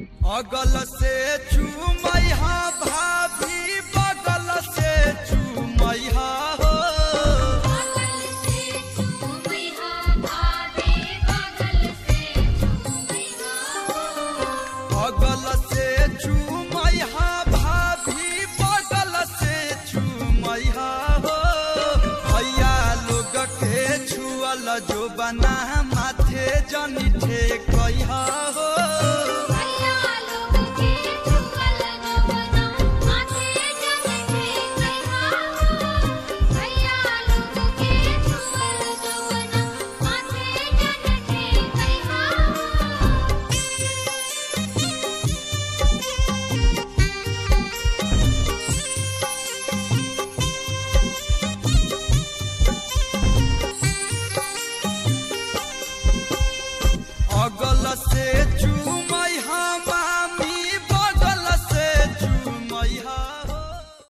अगल से चुमैहा भाभी बगल से चुमैहा हो बगल से चूमैया भाभी बगल से चूमैया अगल से चुमैहा भाभी बगल से चुमैहा हो भैया लोग के छुअल जो बना माथे जनी ठेकैहा हो